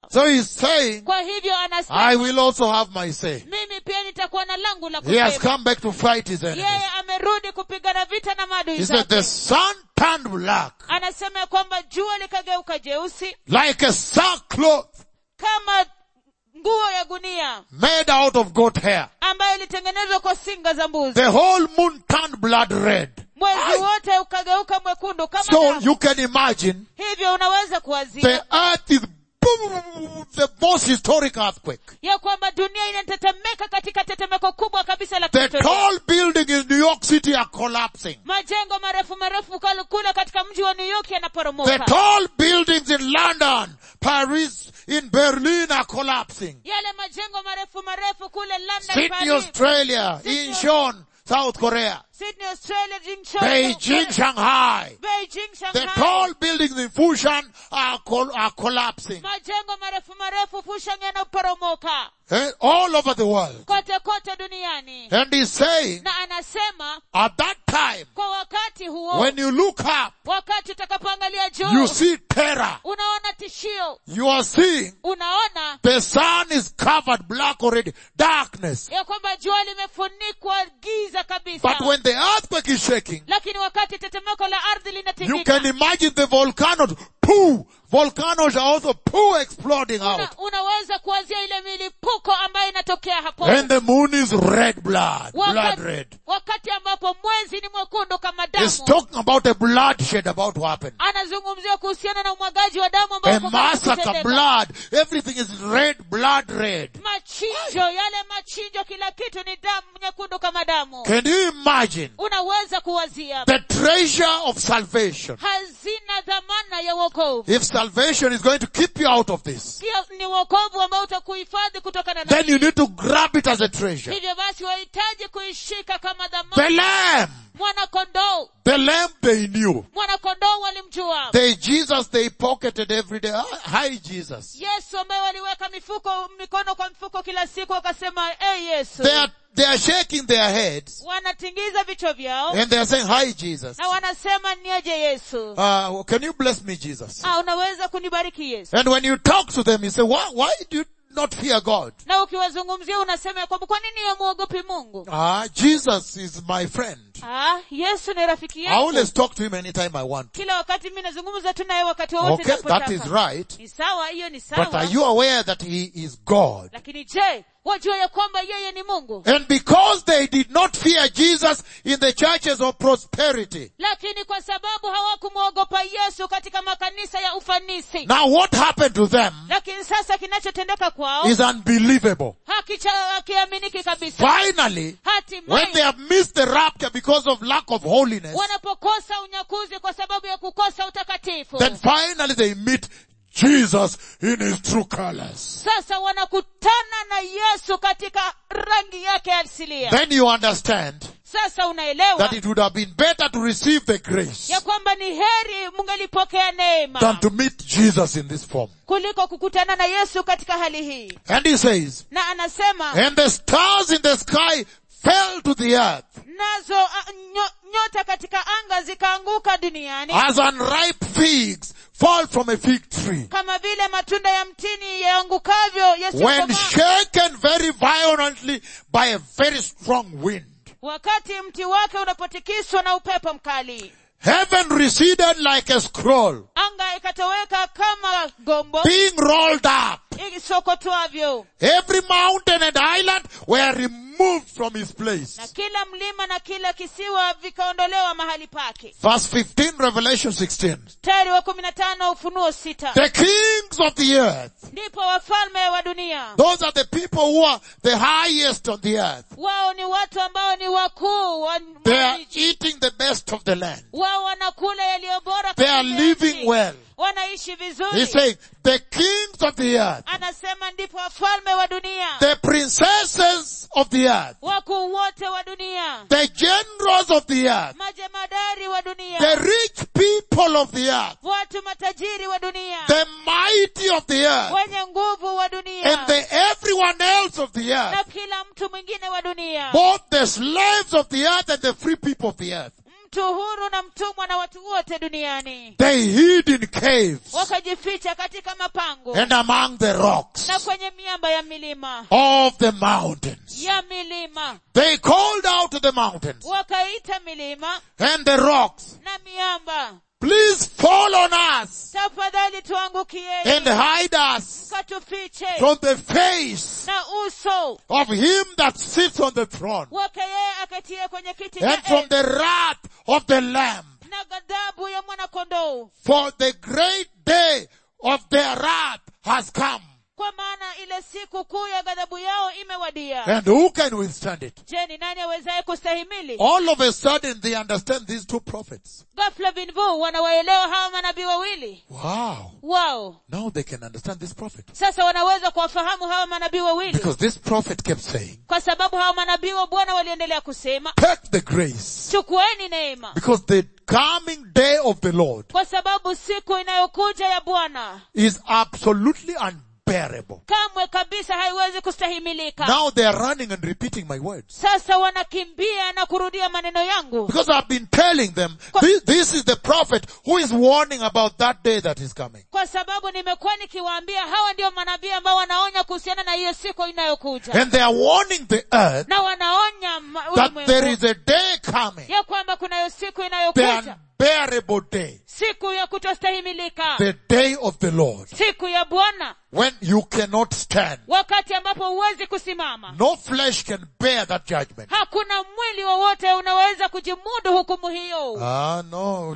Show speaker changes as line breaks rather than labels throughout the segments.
So he's saying,
kwa hivyo
I
anasema
will also have my say.
mimi pia nitakuwa na langu la
He has
kusema
come back to fight his enemies.
yeye amerudi kupigana vita na maadui
He said, the
zake
sun turned black
anasema ya kwamba jua likageuka jeusi
like a sackcloth
kama nguo ya gunia
made out of goat hair.
ambayo ilitengenezwa kwa singa za mbuzi
The whole moon turned blood red.
mwezi wote ukageuka mwekundu kama
So
damu.
you can imagine
hivyo unaweza
the
kuwazia
earth is boom, the most historic earthquake.
ya kwamba dunia inatetemeka katika tetemeko kubwa kabisa la
The
kihistoria
tall buildings in New York City are collapsing.
majengo marefu marefu kal- kule katika mji wa new york
The
yanaporomoka
tall buildings in London, Paris, in Berlin are collapsing.
yale majengo marefu marefu kule london
Sydney,
Paris,
Australia,
Sydney,
Incheon, South Korea,
sydney australia Jinchon,
Beijing, Shanghai.
beijing
The
shanghai
tall buildings in Fushan are, col- are collapsing.
majengo marefu marefu fushang yanaporomoka
Eh, all over the world.
kote kote duniani
And he's saying,
na anasema
at that time,
kwa wakati huo
when you look up,
wakati utakapoangalia
you
juu
see terror.
unaona tishio
You are seeing
unaona
the sun is covered black already, darkness.
ya kwamba jua limefunikwa giza kabisa
But when the earthquake is shaking,
lakini wakati tetemeko la ardhi
you
linatingika
can imagine the volcanoes, poo, volcanoes are also poo exploding out.
una, unaweza kuwazia ile milipuko ambayo inatokea hapo
And the moon is red blood, blood
wakati,
red.
wakati ambapo mwezi ni mwekundu kama
He's
damu
talking about a bloodshed about to happen.
anazungumzia kuhusiana na umwagaji wa damu ambao
A
uko karibu
massacre,
kutendeka.
blood, everything is red, blood red.
machinjo yale machinjo kila kitu ni damu nyekundu kama damu
Can you imagine
unaweza kuwazia
the treasure of salvation?
hazina dhamana ya wokovu
If salvation is going to keep you out of this,
Hiyo ni wokovu ambao utakuhifadhi kutokana na
then you need to grab it as a treasure.
hivyo basi wahitaji kuishika kama
The
dhamana
lamb,
mwana kondoo
the lamb they knew.
mwana kondoo walimjua
The Jesus they pocketed every day. Ah, Hi Jesus.
yesu ambaye waliweka mifuko mikono kwa mfuko kila siku wakasema hey yesu
They are, they are shaking their heads
wanatingiza vichwa vyao
and they are saying, hi Jesus.
na wanasema niaje yesu
Uh, can you bless me Jesus?
ah, unaweza kunibariki yesu
And when you talk to them, you say, why, why do you not fear God?
na ukiwazungumzia unasema ya kwamba kwa nini yamwogopi mungu
Ah, Jesus is my friend.
ah, yesu ni rafiki
I
yangu
always talk to him anytime I want to.
kila wakati mi nazungumza tu naye wakati wowote
Okay, that
ninapotaka.
is right.
ni sawa hiyo ni
But are
sawa
you aware that he is God?
lakini je wajua ya kwamba yeye ni mungu
And because they did not fear Jesus in the churches of prosperity,
lakini kwa sababu hawakumwogopa yesu katika makanisa ya ufanisi
now what happened to them
lakini sasa kinachotendeka kwao
is unbelievable.
hakicha- hakiaminiki kabisa
Finally, when they
hatimaye
have missed the rapture because of lack of holiness,
wanapokosa unyakuzi kwa sababu ya kukosa utakatifu
then finally they meet Jesus in his true colors.
sasa wanakutana na yesu katika rangi yake asilia
Then you understand
sasa unaelewa
that it would have been better to receive the grace
ya kwamba ni heri mungelipokea neema
than to meet Jesus in this form.
kuliko kukutana na yesu katika hali hii
And he says,
na anasema
and the stars in the sky fell to the earth
nazo a, nyo, nyota katika anga zikaanguka duniani
as unripe figs fall from a fig tree.
kama vile matunda ya mtini yaangukavyo
When
yasiyokomaa
shaken very violently by a very strong wind.
wakati mti wake unapotikiswa na upepo mkali
Heaven receded like a scroll,
anga ikatoweka kama gombo
being rolled up.
isokotwavyo
Every mountain and island were removed from his place.
na kila mlima na kila kisiwa vikaondolewa mahali pake
Verse 15, Revelation 16.
mstari wa kumi na tano ufunuo sita
The kings of the earth,
ndipo wafalme wa dunia
those are the people who are the highest on the earth.
wao ni watu ambao ni wakuu wa
They are
nchi.
eating the best of the land.
wao wanakula yaliyo bora
They are
katika
living
nchi.
well.
wanaishi
He's
vizuri
saying, the kings of the earth,
anasema ndipo wafalme wa dunia
the princesses of the earth,
wakuu wote wa dunia
the generals of the earth,
majemadari wa dunia
the rich people of the earth,
watu matajiri wa dunia
the mighty of the earth,
wenye nguvu wa dunia
and the everyone else of the
na
earth,
kila mtu mwingine wa dunia
both the slaves of the earth and the free people of the earth.
mtu huru na mtumwa na watu wote duniani
They hid in caves
wakajificha katika mapango
and among the rocks
na kwenye miamba ya milima
of the mountains.
ya milima
They called out to the mountains
wakaita milima
and the rocks,
na miamba
please fall on us
tafadhali
and
tuangukieni
hide us
katufiche
from the face
na uso
of him that sits on the throne
wake yeye akatie kwenye kiti cha
and from
enzi
the wrath of the lamb.
na ghadhabu ya mwanakondoo
For the great day of their wrath has come.
kwa maana ile siku kuu ya ghadhabu yao imewadia
And who can withstand it?
je ni nani awezaye kustahimili
All of a sudden they understand these two prophets.
ghafla vinvu wanawaelewa hawa manabii wawili
Wow.
wao
Now they can understand this prophet.
sasa wanaweza kuwafahamu hawa manabii wawili
Because this prophet kept saying,
kwa sababu hawa manabii wa bwana waliendelea kusema
take the grace.
chukueni neema
Because the coming day of the Lord
kwa sababu siku inayokuja ya bwana
is absolutely unbearable.
kamwe kabisa haiwezi kustahimilika
Now they are running and repeating my words.
sasa wanakimbia na kurudia maneno yangu
Because I've been telling them, this, this is the prophet who is warning about that day that is coming.
kwa sababu nimekuwa nikiwaambia hawa ndio manabii ambao wanaonya kuhusiana na hiyo siku inayokuja
And they are warning the earth
na wanaonya ma-
that there
ulimwengu
is a day coming,
ya kwamba kunayo siku
the
inayokuja
unbearable day,
siku ya kutostahimilika
the day of the Lord,
siku ya bwana
when you cannot stand.
wakati ambapo huwezi kusimama
No flesh can bear that judgment.
hakuna mwili wowote unaweza kujimudu hukumu hiyo
Ah, no.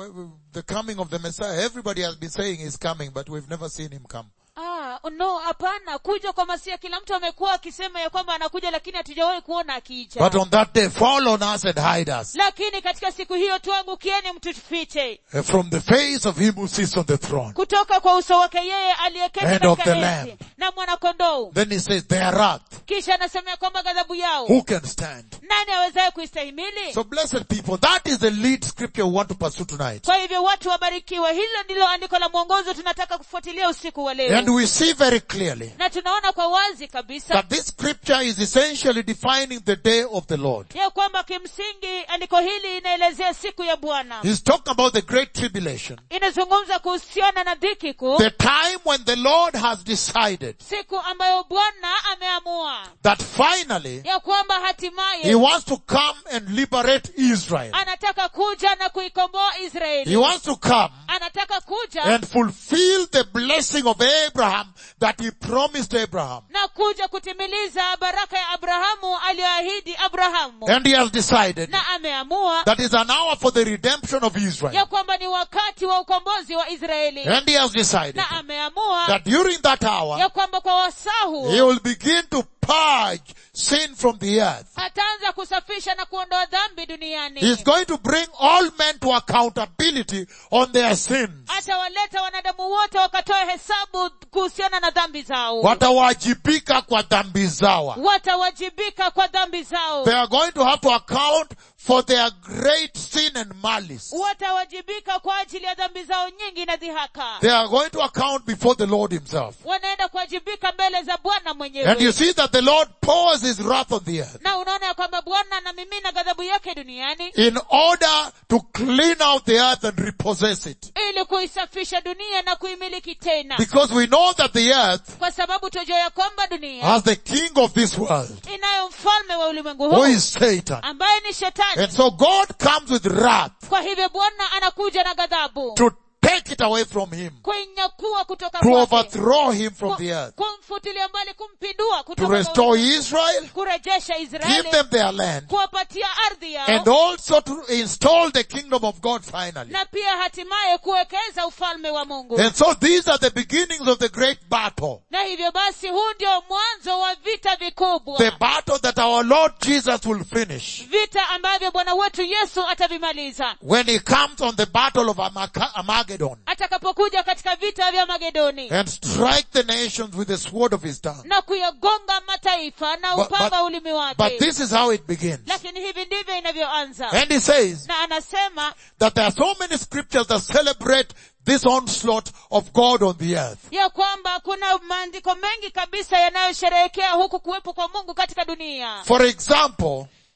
The coming of the Messiah, everybody has been saying he's coming, but we've never seen him come.
ah, no hapana kuja kwa masia kila mtu amekuwa akisema ya kwamba anakuja lakini hatujawahi kuona akija
But on that day, fall on us and hide us
lakini katika siku hiyo tuangukieni mtufiche
uh, from the face of him who sits on the throne.
kutoka kwa uso wake yeye aliyeketi
And of
katika
the
enzi
Lamb.
na mwanakondoo
Then he says, their wrath.
kisha anasema ya kwamba ghadhabu yao
Who can stand?
nani awezaye kuistahimili
So blessed people, that is the lead scripture we want to pursue tonight.
kwa hivyo watu wabarikiwe hilo ndilo andiko la mwongozo tunataka kufuatilia usiku wa leo
And we see very clearly
na tunaona kwa wazi kabisa
that this scripture is essentially defining the day of the Lord.
ya kwamba kimsingi andiko hili inaelezea siku ya bwana
He's talking about the great tribulation.
inazungumza kuhusiana na dhiki kuu
The time when the Lord has decided
siku ambayo bwana ameamua
that finally
ya kwamba
He
hatimaye
wants to come and liberate Israel.
anataka kuja na kuikomboa
He
israeli
wants to come
anataka kuja
and fulfill the blessing of Abraham that He promised Abraham.
na kuja kutimiliza baraka ya abrahamu aliyoahidi abrahamu
And He has decided
na ameamua
that is an hour for the redemption of Israel.
ya kwamba ni wakati wa ukombozi wa israeli
And He has decided
na ameamua
that during that hour,
ya kwamba kwa wasaa huo
He will begin to purge sin from the earth.
ataanza kusafisha na kuondoa dhambi duniani
He's going to bring all men to accountability on their sins.
atawaleta wanadamu wote wakatoe hesabu kuhusiana na dhambi zao
Watawajibika kwa dhambi zao.
watawajibika kwa dhambi zao
They are going to have to account for their great sin and malice.
watawajibika kwa ajili ya dhambi zao nyingi na dhihaka
They are going to account before the Lord himself.
wanaenda kuwajibika mbele za bwana
And you
mwenyewe
see that the Lord pours his wrath on the earth
na unaona ya kwamba bwana anamimina ghadhabu yake duniani
in order to clean out the earth and repossess it.
ili kuisafisha dunia na kuimiliki tena
Because we know that the earth
kwa sababu tujua ya kwamba dunia
has the king of this world,
inayo mfalme wa ulimwengu
who
huu
is Satan.
ambaye ni shetani
And so God comes with wrath
kwa hivyo bwana anakuja na ghadhabu
to take it away from him,
kuinyakua kutoka
to
kwake
overthrow him from the earth,
kumfutilia mbali kumpindua
to
kutoka kwa
restore
ulimwengu.
Israel,
kurejesha
give
israeli
them their land,
kuwapatia ardhi yao
and also to install the kingdom of God finally.
na pia hatimaye kuwekeza ufalme wa mungu
And so these are the beginnings of the great battle.
na hivyo basi huu ndio mwanzo wa vita vikubwa
The battle that our Lord Jesus will finish
vita ambavyo bwana wetu yesu atavimaliza
when he comes on the battle of Amaka- Armageddon
atakapokuja katika vita vya magedoni
and strike the nations with the sword of his tongue.
na kuyagonga mataifa na
But-
upanga
but-
ulimi
But
wake
this is how it begins.
lakini hivi ndivyo inavyoanza
And he says
na anasema
that there are so many scriptures that celebrate this onslaught of God on the earth.
ya kwamba kuna maandiko mengi kabisa yanayosherehekea huku kuwepo kwa mungu katika dunia
For example,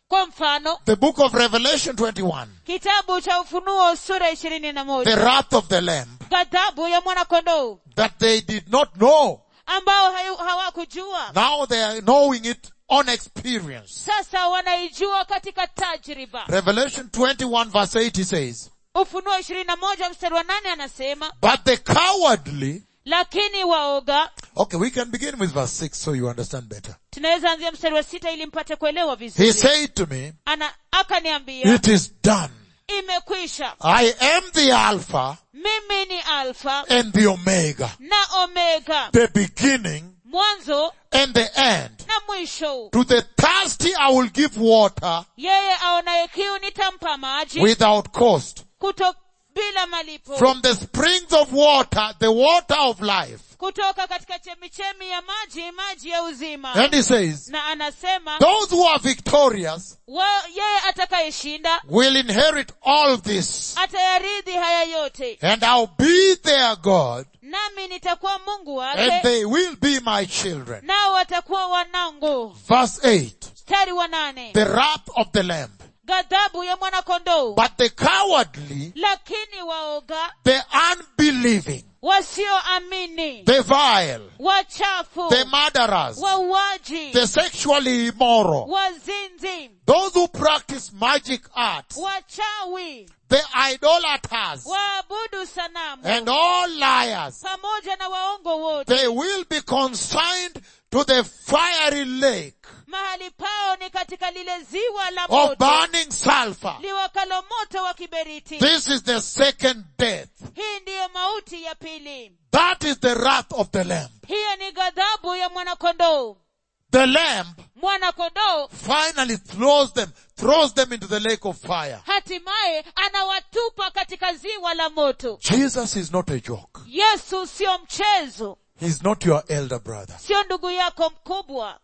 kwa mfano
the book of Revelation 21,
kitabu cha ufunuo sura ishirini na
the
moja
wrath of the Lamb,
ghadhabu ya mwanakondoo
that they did not know.
ambao hayu- hawakujua
Now they are knowing it on experience.
sasa wanaijua katika tajriba
Revelation 21 verse 8 says,
ufunuo ishirini na moja mstari wa nane anasema
But the cowardly,
lakini waoga
okay, we can begin with verse 6 so you understand better.
tunaweza anzia mstari wa sita ili mpate kuelewa
He
vizuri
said to me,
ana akaniambia
it is done.
imekwisha
I am the Alpha
mimi ni alfa
and the Omega,
na omega
the beginning
mwanzo
and the end.
na mwisho
To the thirsty I will give water
yeye aonaye kiu nitampa maji
without cost.
kuto bila malipo
From the springs of water, the water of life.
kutoka katika chemichemi ya maji maji ya uzima
And he says,
na anasema
those who are victorious
wa, yeye atakayeshinda
will inherit all this.
atayaridhi haya yote
And I'll be their God
nami nitakuwa mungu
and
wake
they will be my children.
nao watakuwa wanangu
Verse 8.
mstari wa nane
The wrath of the Lamb.
ghadhabu ya mwanakondoo
But the cowardly,
lakini waoga
the unbelieving,
wasioamini
the vile,
wachafu
the murderers,
wauaji
the sexually immoral,
wazinzi
those who practice magic arts,
wachawi
the idolaters,
waabudu sanamu
and all liars,
pamoja na waongo wote
they will be consigned to the fiery lake
mahali pao ni katika lile ziwa la
of
moto
burning sulfur.
liwakalo moto wa kiberiti
This is the second death.
hii ndiyo mauti ya pili
That is the wrath of the Lamb.
hiyo ni ghadhabu ya mwanakondoo
The Lamb
mwanakondoo
finally throws them, throws them into the lake of fire.
hatimaye anawatupa katika ziwa la moto
Jesus is not a joke.
yesu sio mchezo
He's not your elder brother.
sio ndugu yako mkubwa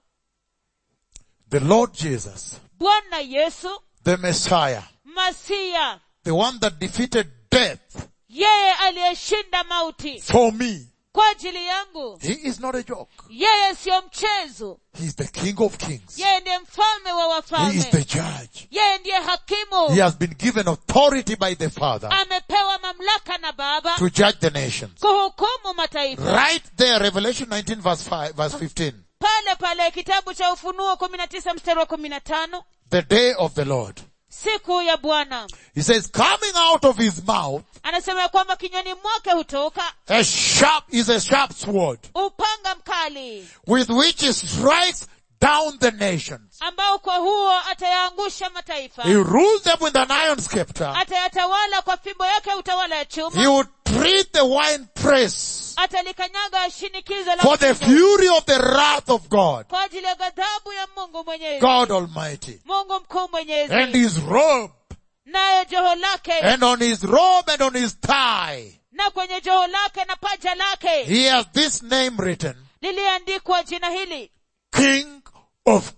The Lord Jesus,
bwana yesu
the Messiah,
masia
the one that defeated death
yeye aliyeshinda mauti
for me,
kwa ajili yangu
he is not a joke.
yeye siyo mchezo
He's the King of Kings.
yeye ndiye mfalme wa
He is the
wafalme
judge.
yeye ndiye hakimu
He has been given authority by the Father
amepewa mamlaka na baba
to judge the nations.
kuhukumu mataifa
Right there, Revelation 19 verse 5, verse 15.
pale pale kitabu cha ufunuo kumi na tisa mstari wa kumi na tano
The day of the Lord.
siku ya bwana
He says, coming out of his mouth,
anasema ya kwamba kinywani mwake hutoka
a sharp, is a sharp sword
upanga mkali
with which he strikes down the nations.
ambao kwa huo atayaangusha mataifa
He rules them with an iron scepter.
atayatawala kwa fimbo yake ya utawala ya
He
chuma
will treat the wine press
atalikanyaga shinikizo la
for the
mvinyo
fury of the wrath of God,
kwa ajili ya ghadhabu ya mungu mwenyezi
God Almighty.
mungu mkuu
And
mwenyezi
his robe,
nayo joho lake
and on his robe and on his thigh,
na kwenye joho lake na paja lake
he has this name written,
liliandikwa jina hili
King of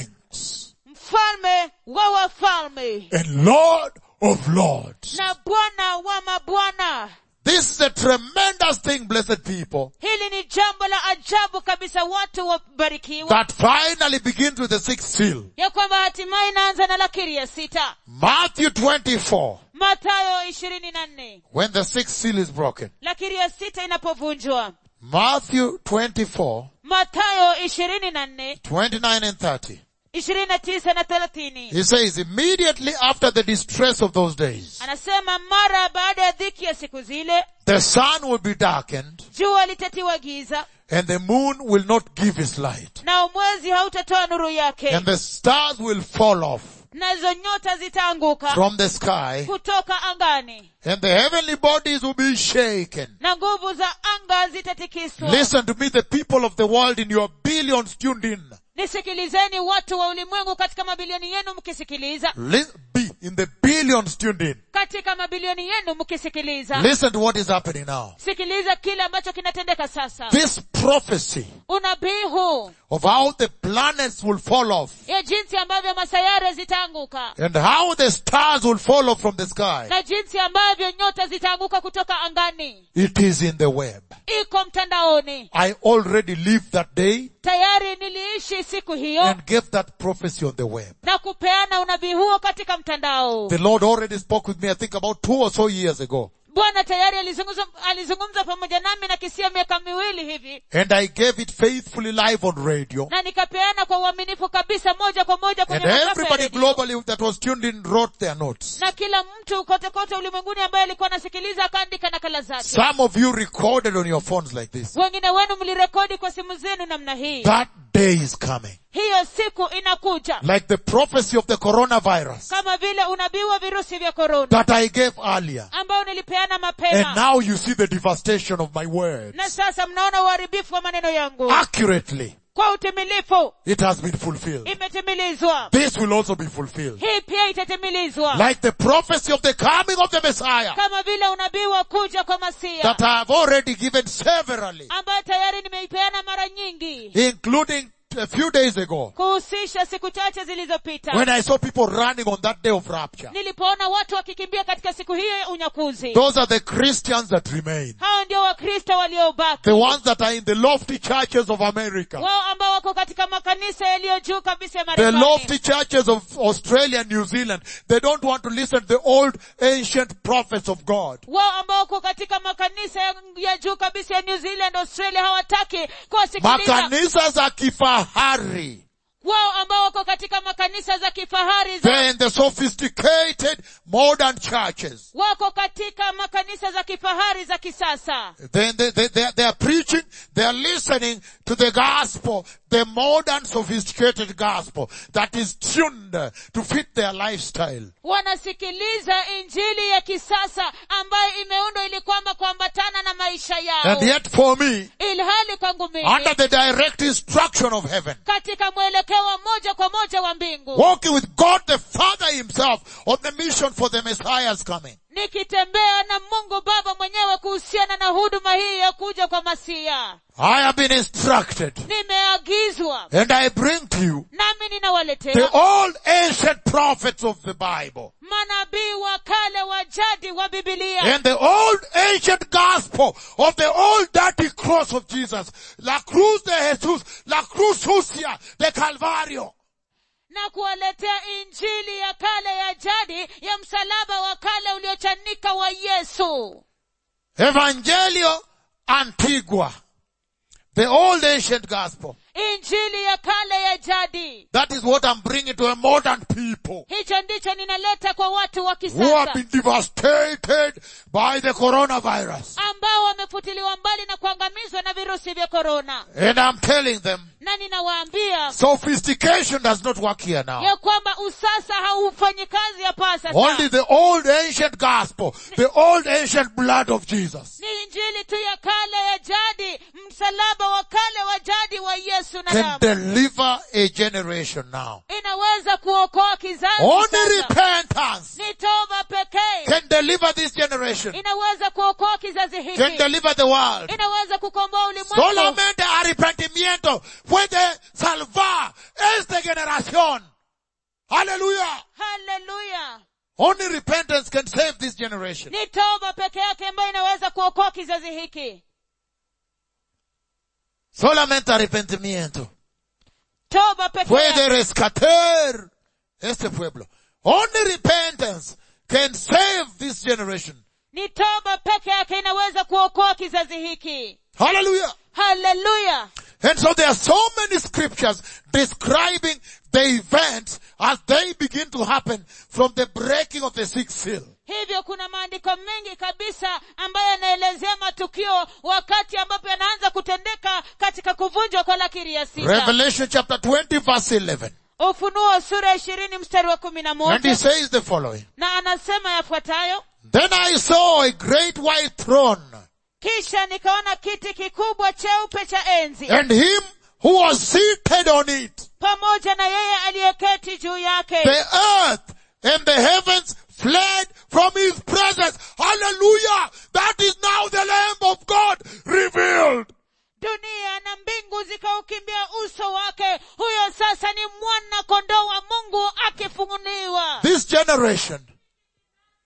Kings
mfalme wa wafalme
and Lord of Lords.
na bwana wa mabwana
This is a tremendous thing, blessed people,
hili ni jambo la ajabu kabisa watu wabarikiwa
that finally begins with the sixth seal.
ya kwamba hatimaye inaanza na lakiri ya sita
Matthew 24,
matayo ishirini na nne
when the sixth seal is broken.
lakiri ya sita inapovunjwa
Matthew 24,
matayo ishirini na nne
29 and 30.
ishirini na tisa na thelathini
He says, immediately after the distress of those days,
anasema mara baada ya dhiki ya siku zile
the sun will be darkened
jua litatiwa giza
and the moon will not give its light
nao mwezi hautatoa nuru yake
and the stars will fall off
nazo nyota zitaanguka
from the sky
kutoka angani
and the heavenly bodies will be shaken.
na nguvu za anga zitatikiswa
Listen to me, the people of the world in your billions tuned in.
nisikilizeni watu wa ulimwengu katika mabilioni yenu mkisikiliza
Li- be in the billions tuned in.
katika mabilioni yenu mkisikiliza
Listen to what is happening now.
sikiliza kile ambacho kinatendeka sasa
This prophecy
unabii huu
of how the planets will fall off
ya jinsi ambavyo masayare zitaanguka
and how the stars will fall off from the sky.
na jinsi ambavyo nyota zitaanguka kutoka angani
It is in the web.
iko mtandaoni
I already lived that day
tayari niliishi siku hiyo
and gave that prophecy on the web.
na kupeana unabii huo katika mtandao
The Lord already spoke with me, I think about two or so years ago.
bwana tayari alizungumza, alizungumza pamoja nami na kisia miaka miwili hivi
And I gave it faithfully live on radio.
na nikapeana kwa uaminifu kabisa moja kwa moja
And
kwenye masafa ya
everybody
redio.
globally that was tuned in wrote their notes.
na kila mtu kote kote ulimwenguni ambaye alikuwa anasikiliza akaandika nakala zake
Some of you recorded on your phones like this.
wengine wenu mlirekodi kwa simu zenu namna hii
That day is coming.
hiyo siku inakuja
Like the prophecy of the coronavirus
kama vile unabii wa virusi vya korona
that I gave earlier.
ambao nilipeana
And
mapema
now you see the devastation of my words.
na sasa mnaona uharibifu wa maneno yangu
Accurately,
kwa utimilifu
it has been fulfilled.
imetimilizwa
This will also be fulfilled.
hii pia itatimilizwa
Like the prophecy of the coming of the Messiah
kama vile unabii wa kuja kwa masia
that I have already given severally,
ambayo tayari nimeipeana mara nyingi
including a few days ago
kuhusisha siku chache zilizopita
when I saw people running on that day of rapture.
nilipoona watu wakikimbia katika siku hiyo ya unyakuzi
Those are the Christians that remain.
hao ndio wakristo waliobaki
The ones that are in the lofty churches of America.
wao ambao wako katika makanisa yaliyo juu kabisa ya
The
marekani
lofty churches of Australia and New Zealand. They don't want to listen to the old ancient prophets of God.
wao ambao wako katika makanisa ya- ya juu kabisa ya new zealand australia hawataki kuwasikiliza
Makanisa za kifahari.
wao ambao wako katika makanisa za kifahari za
They're in the sophisticated modern churches.
wako katika makanisa za kifahari za kisasa
They, they, they, they, they are preaching, they are listening to the gospel, the modern sophisticated gospel that is tuned uh, to fit their lifestyle.
wanasikiliza injili ya kisasa ambayo imeundwa ili kwamba kuambatana na maisha yao
And yet for me,
ilhali kwangu mimi
under the direct instruction of heaven,
katika mwelekeo wa moja kwa moja wa mbingu
walking with God the Father himself on the mission for the Messiah's coming.
nikitembea na mungu baba mwenyewe kuhusiana na huduma hii ya kuja kwa masia
I have been instructed
nimeagizwa
and I bring to you
nami
the
ninawaletea
old ancient prophets of the Bible
manabii wa kale wa jadi wa bibilia
and the old ancient gospel of the old dirty cross of Jesus, la cruz de Jesús, la cruz sucia de Calvario.
na kuwaletea injili ya kale ya jadi ya msalaba wa kale uliochanika wa yesu
Evangelio Antigua. The old ancient gospel.
injili ya kale ya jadi
That is what I'm bringing to a modern people
hicho ndicho ninaleta kwa watu wa
who have
kisasa
been devastated by the coronavirus.
ambao wamefutiliwa mbali na kuangamizwa na virusi vya korona
And I'm telling them,
na ninawaambia
sophistication does not work here now.
ya kwamba usasa haufanyi kazi hapa
Only
sasa
the old ancient gospel, the old ancient blood of Jesus
ni injili tu ya kale ya jadi msalaba wa kale wa jadi wa yesu na
can
damu
deliver a generation now.
inaweza kuokoa kizazi
Only
sasa.
repentance
ni toba pekee
can deliver this generation,
inaweza kuokoa kizazi
can
hiki
deliver the world.
inaweza kukomboa ulimwengu
Solamente arrepentimiento puede salvar esta generación. Hallelujah.
haleluya
Only repentance can save this generation.
ni toba peke yake ambayo inaweza kuokoa kizazi hiki
Solamente arrepentimiento
toba peke
puede
yake
rescatar este pueblo. Only repentance can save this generation.
ni toba peke yake inaweza kuokoa kizazi hiki
Hallelujah.
haleluya
And so there are so many scriptures describing the events as they begin to happen from the breaking of the sixth seal.
hivyo kuna maandiko mengi kabisa ambayo yanaelezea matukio wakati ambapo yanaanza kutendeka katika kuvunjwa kwa lakiri ya sita
Revelation chapter 20 verse 11.
ufunuo sura ishirini mstari wa kumi na
And he
moja
says the following.
na anasema yafuatayo
Then I saw a great white throne
kisha nikaona kiti kikubwa cheupe cha enzi
and him who was seated on it.
pamoja na yeye aliyeketi juu yake
The earth and the heavens fled from his presence. Hallelujah. That is now the Lamb of God revealed.
dunia na mbingu zikaukimbia uso wake huyo sasa ni mwana kondoo wa mungu akifunguliwa
This generation,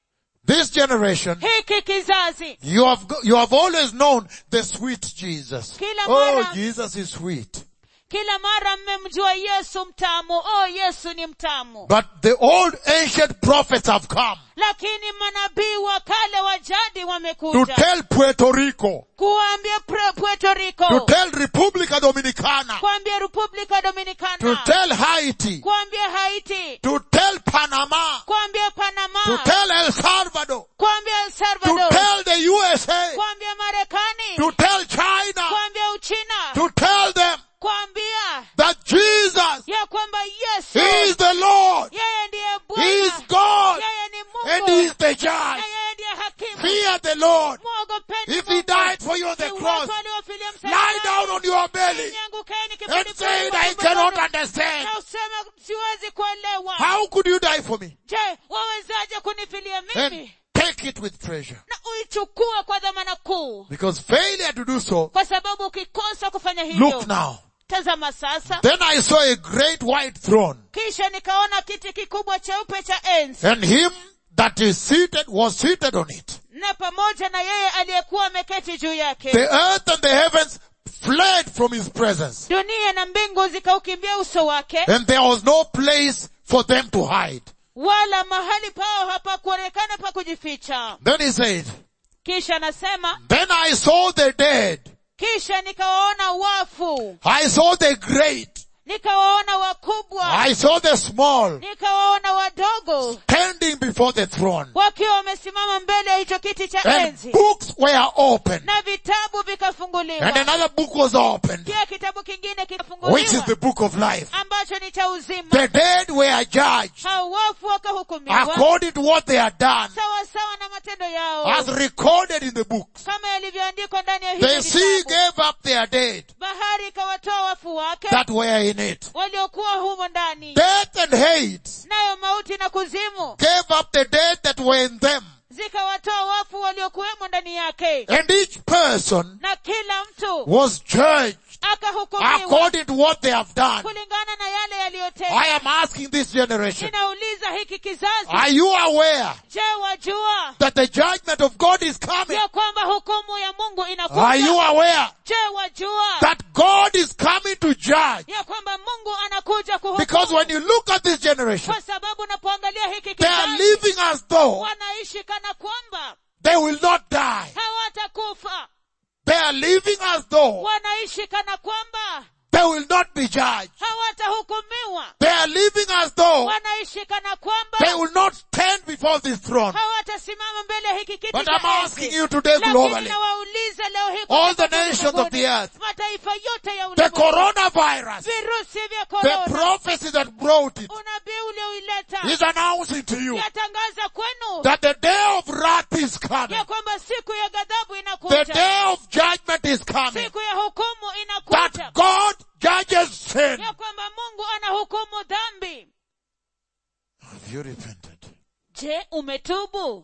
This generation,
hiki kizazi
you have, go- you have always known the sweet Jesus.
Kila
Oh,
mara-
Jesus is sweet.
kila mara mmemjua yesu mtamu oh yesu ni mtamu
But the old ancient prophets have come
lakini manabii wa kale wa jadi
to
wamekuja
tell Puerto Rico,
kuambia Pre- puerto
to
rico
tell República Dominicana,
kuambia republika
to
dominicana
tell Haiti,
kuambia haiti
to tell Panama,
kuambia panama
to tell El Salvador,
kuambia el
to
salvador
tell the USA,
kuambia marekani
to tell China,
kuambia uchina
to tell them
kuambia
that Jesus
ya kwamba yesu
is the Lord,
yeye ndiye
He is
bwana
God,
yeye ni
and
mungu
He is the
na
judge.
yeye ndiye hakimu
Fear the Lord.
mwogopeni
If He
Mungu.
died for you on the
Iwapo
cross,
aliofilia
lie
msalabani,
down on your belly
niangukeni
and
kifudifudi
say,
kwa
I
tumbo
cannot
langu.
understand.
na useme siwezi kuelewa
How could you die for me?
je wawezaje kunifilia
And
mimi
take it with treasure.
na uichukue kwa dhamana kuu
Because failure to do so,
kwa sababu ukikosa kufanya hivyo
look now.
tazama sasa
Then I saw a great white throne,
kisha nikaona kiti kikubwa cheupe cha enzi
and him that is seated was seated on it.
na pamoja na yeye aliyekuwa ameketi juu yake
The earth and the heavens fled from his presence,
dunia na mbingu zikaukimbia uso wake
and there was no place for them to hide.
wala mahali pao hapakuonekana pa kujificha
Then he said,
kisha anasema
Then I saw the dead.
kisha nikawaona wafu
I saw the great.
nikawaona wakubwa
I saw the small
nikawaona wadogo
standing before the throne.
wakiwa wamesimama mbele ya hicho kiti cha
And
enzi
books were opened.
na vitabu vikafunguliwa
And another book was opened,
pia kitabu kingine
which is
kikafunguliwa
the book of life.
ambacho ni cha uzima
The dead were judged
hao wafu wakahukumiwa
according to what they had done,
sawa sawa na matendo yao
as recorded in the books.
kama yalivyoandikwa ndani ya
The
hicho
sea
kitabu
gave up their dead
bahari ikawatoa wafu wake
that were in it.
waliokuwa humo ndani
Death and hate
nayo mauti na kuzimu
gave up the dead that were in them.
zikawatoa wafu waliokuwemo ndani yake
And each person
na kila mtu
was judged
akahukumiwa
according to what they have done.
kulingana na yale
I
yaliyotenda
am asking this generation,
ninauliza hiki kizazi
are you aware
je wajua
that the judgment of God is coming?
ya kwamba hukumu ya mungu
Are you
inakuja
aware
je wajua
that God is coming to judge?
ya kwamba mungu anakuja
Because
kuhukumu
when you look at this generation,
kwa sababu unapoangalia hiki
they are
kizazi
living as though
wanaishi kana kwamba
they will not die.
hawatakufa
They are living as though
wanaishi kana kwamba
they will not be judged.
hawatahukumiwa
They are living as though
wanaishi kana kwamba
they will not stand before this throne.
hawatasimama mbele ya hiki kiti
But
cha
I'm asking
enzi.
you today
Lakini
globally,
nawauliza leo hii
all
kwa
the nations of
ulimwenguni,
the earth,
mataifa yote ya
the
ulimwengu
coronavirus,
virusi vya
the
korona
prophecy that brought it
unabii ulioileta
is announcing to you
yatangaza kwenu
that the day of wrath is coming.
ya kwamba siku ya ghadhabu
The
inakuja
day of judgment is coming.
siku ya hukumu inakuja
That God judges sin.
ya kwamba mungu anahukumu dhambi
Have you repented?
je umetubu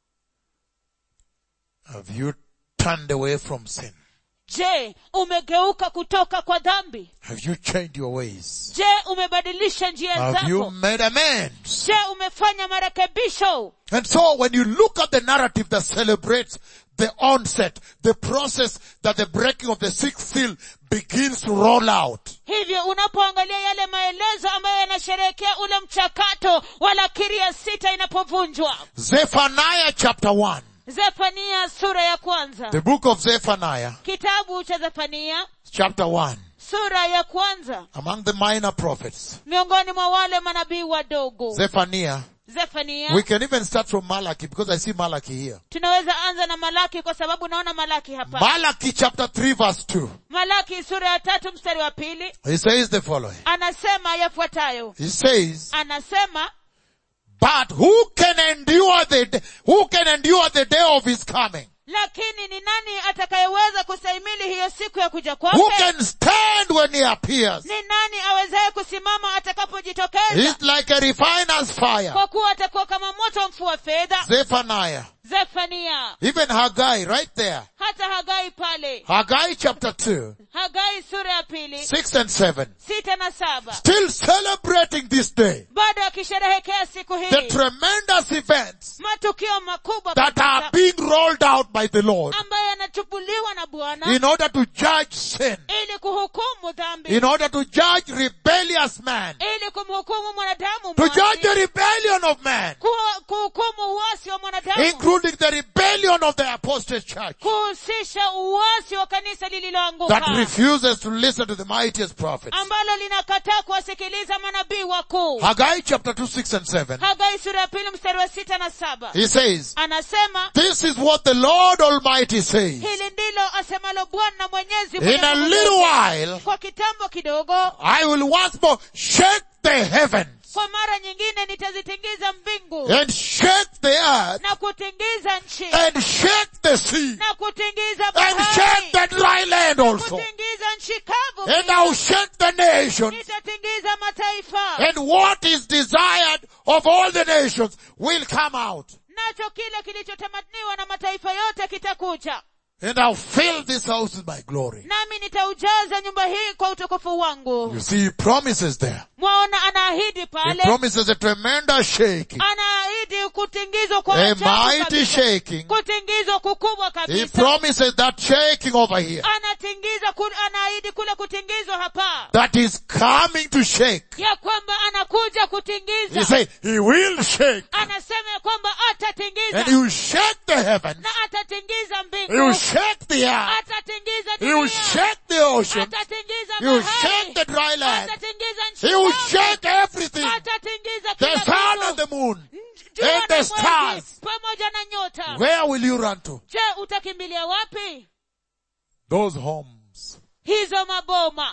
Have you turned away from sin?
je umegeuka kutoka kwa dhambi
Have you changed your ways?
je umebadilisha njia
Have you
zako
made amends?
je umefanya marekebisho
And so when you look at the narrative that celebrates the onset, the process that the breaking of the sixth seal begins to roll out,
hivyo unapoangalia yale maelezo ambayo yanasherehekea ule mchakato wa lakiri ya sita inapovunjwa
Zephaniah chapter 1,
zefania sura ya kwanza
the book of Zephaniah
kitabu cha zefania
chapter 1,
sura ya kwanza
among the minor prophets,
miongoni mwa wale manabii wadogo
Zephaniah,
zefania
we can even start from Malachi because I see Malachi here.
tunaweza anza na malaki kwa sababu naona malaki hapa
Malachi chapter 3 verse 2.
malaki sura ya tatu mstari wa pili
He says the following.
anasema yafuatayo
He says,
anasema
but who can endure the, d- who can endure the day of his coming?
lakini ni nani atakayeweza kustahimili hiyo siku ya kuja
Who
kwake
can stand when he appears?
ni nani awezaye kusimama atakapojitokeza
He's like a refiner's fire.
kwa kuwa atakuwa kama moto mfua fedha
Zephaniah
zefania
even Haggai right there.
hata hagai pale
Haggai chapter 2,
hagai sura ya pili
6 and 7.
sita na saba
Still celebrating this day.
bado akisherehekea siku
The
hii
tremendous events
matukio makubwa
that are
kabisa
being rolled out by the Lord
ambayo yanachubuliwa na bwana
in order to judge sin,
ili kuhukumu dhambi
in order to judge rebellious man,
ili kumhukumu mwanadamu
to
mwasi,
judge the rebellion of man,
kuhu- kuhukumu uasi wa mwanadamu
including the rebellion of the apostate church
kuhusisha uasi wa kanisa
that
lililoanguka
refuses to listen to the mightiest prophets.
ambalo linakataa kuwasikiliza manabii wakuu
Haggai chapter 2, 6 and 7.
hagai sura ya pili mstari wa sita na saba
He says,
anasema
this is what the Lord Almighty says.
hili ndilo asemalo bwana mwenyezi
In
mwenye
a
nguvu
little
zote.
while,
kwa kitambo kidogo
I will once more shake the heavens
kwa mara nyingine nitazitingiza mbingu
and shake the earth
na kutingiza nchi
and shake the sea
na kutingiza
and shake
bahari
the dry land also.
kutingiza nchi kavu
And
pia.
I'll shake the nations
nitatingiza mataifa
and what is desired of all the nations will come out.
nacho kile kilichotamaniwa na mataifa yote kitakuja
And I'll fill this house with my glory.
nami nitaujaza nyumba hii kwa utukufu wangu
You see, he promises there.
mwaona anaahidi
He
pale
promises a tremendous shaking,
anaahidi kutingizwa kwa
a
ajabu
mighty
kabisa.
shaking.
kutingizwa kukubwa
He
kabisa
promises that shaking over here
anatingiza ku, anaahidi kule kutingizwa hapa
that is coming to shake.
ya kwamba anakuja
He
kutingiza
said, He will shake.
anasema ya kwamba atatingiza
And He will shake the heavens.
na atatingiza
He will
mbingu
shake the earth.
atatingiza
He will
dunia
shake the ocean.
atatingiza
He will shake
bahari
the dry land.
atatingiza nchi
He will
kavu.
shake everything.
atatingiza
The
kila
sun
kitu.
and the moon.
Jua
and
na
the
mwezi,
stars.
pamoja na nyota
Where will you run to?
je utakimbilia wapi
Those homes
hizo maboma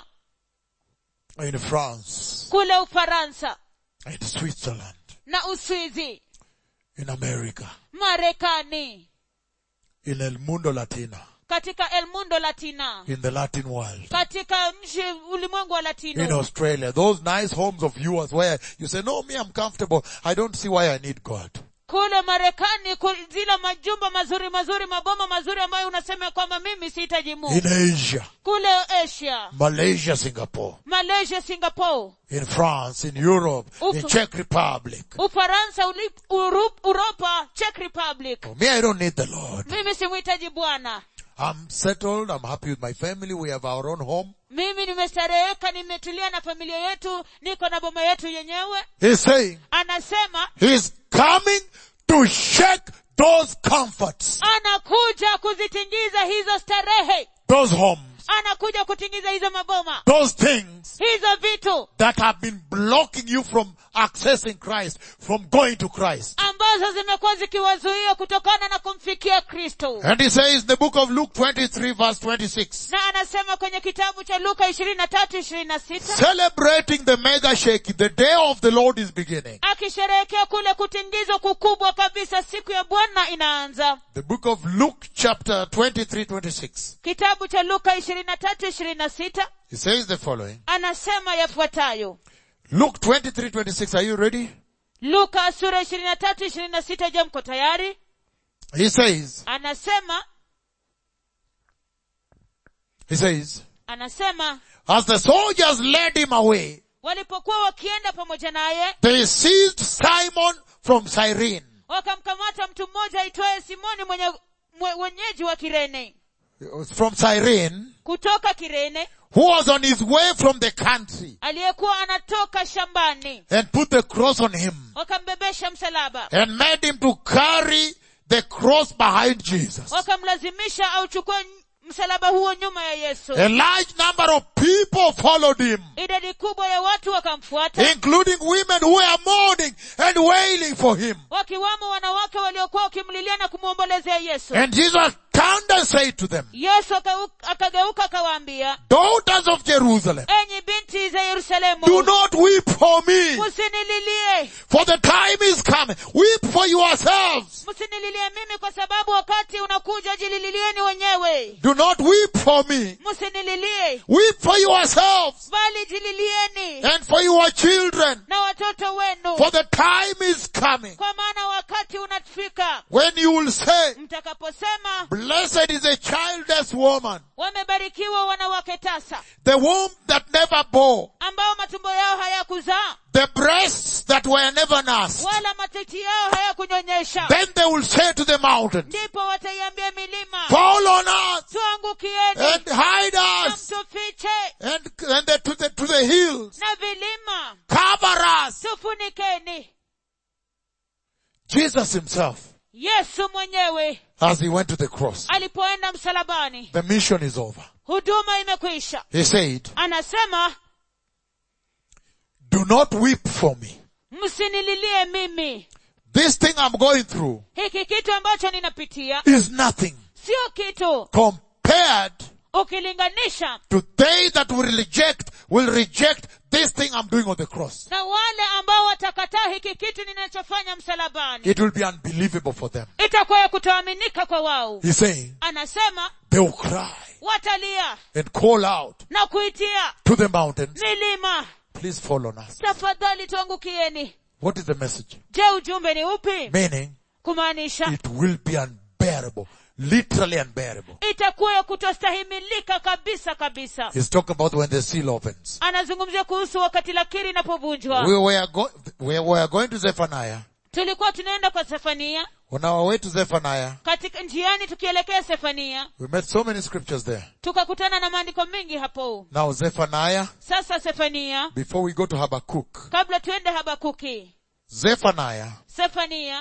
in France,
kule ufaransa
in Switzerland,
na uswizi
in America,
marekani
in El Mundo Latino,
katika el mundo latina
in the Latin world,
katika nchi ulimwengu wa
in
latino
Australia. Those nice homes of yours where you say, no, me, I'm comfortable. I don't see why I need God.
kule marekani ku- zile majumba mazuri mazuri maboma mazuri ambayo unasema kwamba mimi sihitaji mungu
In Asia,
kule asia
Malaysia, Singapore,
malaysia singapore
in France, in Europe, in
Uf-
Czech Republic.
ufaransa Uli- Uru- uropa czech republic
For me, I don't need the Lord.
mimi simhitaji bwana
I'm settled. I'm happy with my family. We have our own home.
mimi nimestareheka nimetulia na familia yetu niko na boma yetu yenyewe
He's saying
anasema
he's coming to shake those comforts,
anakuja kuzitingiza hizo starehe
those homes,
anakuja kutingiza hizo maboma
those things
hizo vitu
that have been blocking you from accessing Christ, from going to Christ.
ambazo zimekuwa zikiwazuia kutokana na kumfikia kristo
And he says in the book of Luke 23 verse 26,
na anasema kwenye kitabu cha luka ishirini na tatu ishirini na sita
celebrating the mega shaking, the day of the Lord is beginning.
akisherehekea kule kutingizwa kukubwa kabisa siku ya bwana inaanza
The book of Luke chapter 23, 26.
kitabu cha luka ishirini na tatu ishirini na sita
He says the following.
anasema yafuatayo
Luke 23, 26. Are you ready?
luka sura ishirini na tatu ishirini na sita je mko tayari
He says,
anasema
he says,
anasema
as the soldiers led him away,
walipokuwa wakienda pamoja naye
they seized Simon from Cyrene.
wakamkamata mtu mmoja aitwaye simoni mwenye mwe- mwenyeji wa kirene
From Cyrene,
kutoka kirene
who was on his way from the country
aliyekuwa anatoka shambani
and put the cross on him
wakambebesha msalaba
and made him to carry the cross behind Jesus.
wakamlazimisha auchukue n- msalaba huo nyuma ya yesu
A large number of people followed him,
idadi kubwa ya watu wakamfuata
including women who were mourning and wailing for him.
wakiwamo wanawake waliokuwa wakimlilia na kumwombolezea yesu
And Jesus turned and said to them,
yesu akau- akageuka akawaambia
Daughters of Jerusalem,
enyi binti za yerusalemu
do not weep for me,
musinililie
for the time is coming. Weep for yourselves
msinililie mimi kwa sababu wakati unakuja jilililieni wenyewe
Do not weep for me.
msinililie
Weep for yourselves
bali jililieni
and for your children.
na watoto wenu
For the time is coming
kwa maana wakati unafika
when you will say,
mtakaposema
blessed is a childless woman,
wamebarikiwa wanawake tasa
the womb that never bore,
ambao matumbo yao hayakuzaa
the breasts that were never nursed.
wala matiti yao hayakunyonyesha
Then they will say to the mountains,
ndipo wataiambia milima
fall on us
tuangukieni
and hide
na
us
mtufiche
and, and the, to the, to the hills.
na vilima
Cover us.
tufunikeni
Jesus himself,
yesu mwenyewe
as he went to the cross,
alipoenda msalabani
the mission is over.
huduma imekwisha
He said,
anasema
do not weep for me.
msinililie mimi
This thing I'm going through
hiki kitu ambacho ninapitia
is nothing
sio kitu
compared
ukilinganisha
to they that will reject, will reject this thing I'm doing on the cross.
na wale ambao watakataa hiki kitu ninachofanya msalabani
It will be unbelievable for them.
itakuwa ya kutoaminika kwa wao
He's saying
anasema
they will cry
watalia
and call out
na kuitia
to the mountains,
milima
please fall on us.
tafadhali tuangukieni
What is the message?
je ujumbe ni upi
Meaning,
kumaanisha
it will be unbearable, literally unbearable.
itakuwa ya kutostahimilika kabisa kabisa
He's talking about when the seal opens.
anazungumzia kuhusu wakati lakiri inapovunjwa
We were, go- we were going to Zephaniah.
tulikuwa tunaenda kwa sefania
On our way to Zephaniah,
katika njiani tukielekea sefania
we met so many scriptures there.
tukakutana na maandiko mengi hapo
Now Zephaniah,
sasa sefania
before we go to Habakkuk,
kabla tuende habakuki
Zephaniah
sefania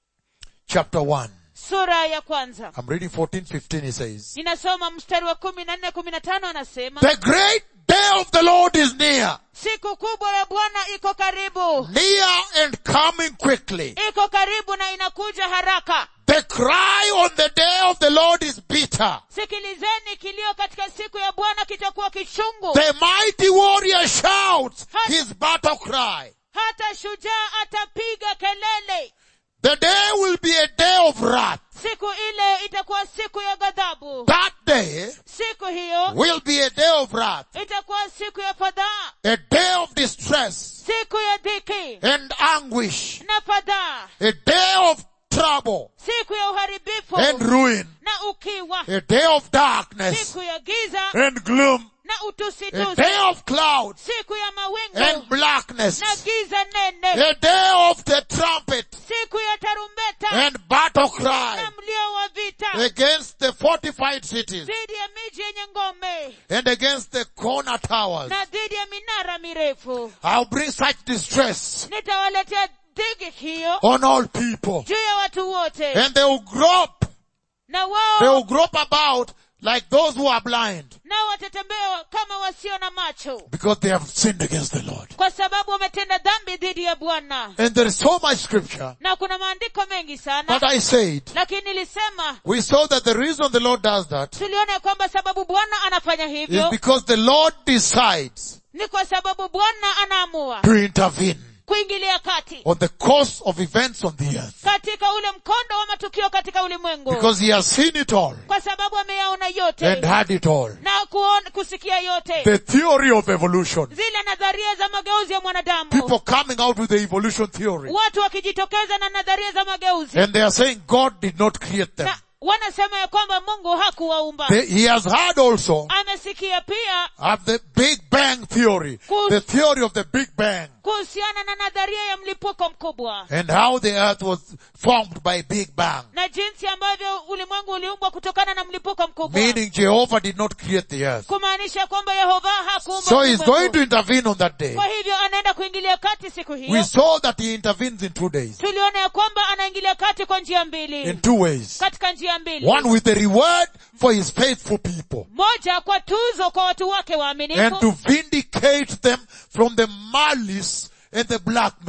chapter 1.
sura ya kwanza
I'm reading 14, 15, he says,
ninasoma mstari wa kumi na nne kumi na tano anasema
The great day of the Lord is near,
siku kubwa ya bwana iko karibu
near and coming quickly.
iko karibu na inakuja haraka
The cry on the day of the Lord is bitter.
sikilizeni kilio katika siku ya bwana kitakuwa kichungu
The mighty warrior shouts his battle cry.
hata shujaa atapiga kelele
The day will be a day of wrath.
siku ile itakuwa siku ya ghadhabu
That day
siku hiyo
will be a day of wrath,
itakuwa siku ya fadhaa
a day of distress
siku ya dhiki
and anguish,
na fadhaa
a day of trouble
siku ya uharibifu
and ruin,
na ukiwa
a day of darkness
siku ya giza
and gloom,
na
a
utusitusi
day of clouds
siku ya
and
mawingu
blackness,
na giza nene
a day of the trumpet
siku ya tarumbeta
and battle cry
na mlio wa vita
against the fortified cities
dhidi ya miji yenye ngome
and against the corner towers.
na dhidi ya minara mirefu
I'll bring such distress
nitawaletea dhiki hiyo
on all people
juu ya watu wote
and they will grope,
na
they
wao
will grope about like those who are blind
nao watatembea kama wasio na macho
because they have sinned against the Lord.
kwa sababu wametenda dhambi dhidi ya bwana
And there is so much scripture
na kuna maandiko mengi sana
that I said,
lakini nilisema
we saw that the reason the Lord does that
tuliona ya kwamba sababu bwana anafanya
is
hivyo
because the Lord decides
ni kwa sababu bwana anaamua
to intervene
kuingilia kati
on the course of events on the earth
katika ule mkondo wa matukio katika ulimwengu
because he has seen it all
kwa sababu ameyaona yote
and had it all.
na kuona, kusikia yote
The theory of evolution.
zile nadharia za mageuzi ya mwanadamu
People coming out with the evolution theory.
watu wakijitokeza na nadharia za mageuzi
And they are saying God did not create them.
na wanasema ya kwamba mungu hakuwaumba
They, he has heard also
amesikia pia
of the Big Bang theory.
Kus-
The theory of the Big Bang.
kuhusiana na nadharia ya mlipuko mkubwa
And how the earth was formed by Big Bang.
na jinsi ambavyo ulimwengu uliumbwa kutokana na mlipuko mkubwa
Meaning Jehovah did not create the earth.
kumaanisha kwamba yehova hakuumba
So he's
ulimwengu.
going to intervene on that day.
kwa hivyo anaenda kuingilia kati siku
We
hiyo
saw that he intervenes in two days.
tuliona ya kwamba anaingilia kati kwa njia
In
mbili
two ways.
katika njia mbili
One with the reward for his faithful people.
moja kwa tuzo kwa watu wake
And
waaminifu
to vindicate them from the malice and the blackmail.
na